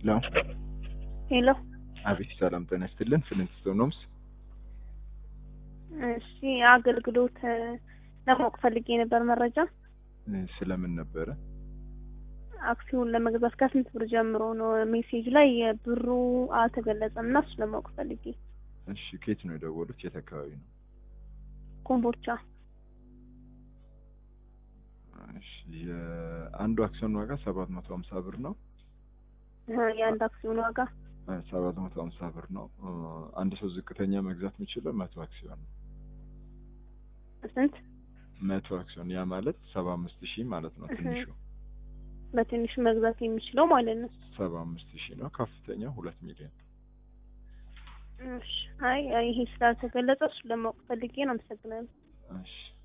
ሄሎ ሄሎ አቤት፣ ሰላም ጤና ይስጥልን። ፍሊንትስቶን ሆምስ። እሺ አገልግሎት እ፣ ለማወቅ ፈልጌ ነበር መረጃ እ፣ ስለምን ነበረ? አክሲዮን ለመግዛት ከስንት ብር ጀምሮ ነው? ሜሴጅ ላይ ብሩ አልተገለጸም እና እሱ ለማወቅ ፈልጌ። እሺ ከየት ነው የደወሉት? የት አካባቢ ነው? ኮምቦልቻ እሺ የአንዱ አክሲዮን ዋጋ ሰባት መቶ ሀምሳ ብር ነው። እ፣ የአንድ አክሲዮን ዋጋ ሰባት መቶ ሀምሳ ብር ነው። እ፣ አንድ ሰው ዝቅተኛ መግዛት የሚችለው መቶ አክሲዮን ነው። ስንት? መቶ አክሲዮን ያ ማለት ሰባ አምስት ሺህ ማለት ነው። እህ። ትንሹ በትንሹ መግዛት የሚችለው ማለት ነው። ሰባ አምስት ሺህ ነው። ከፍተኛው ሁለት ሚሊዮን እሺ አይ ይሄ ስላልተገለጸ እሱ ለማወቅ ፈልጌ ነው። አመሰግናለሁ። እሺ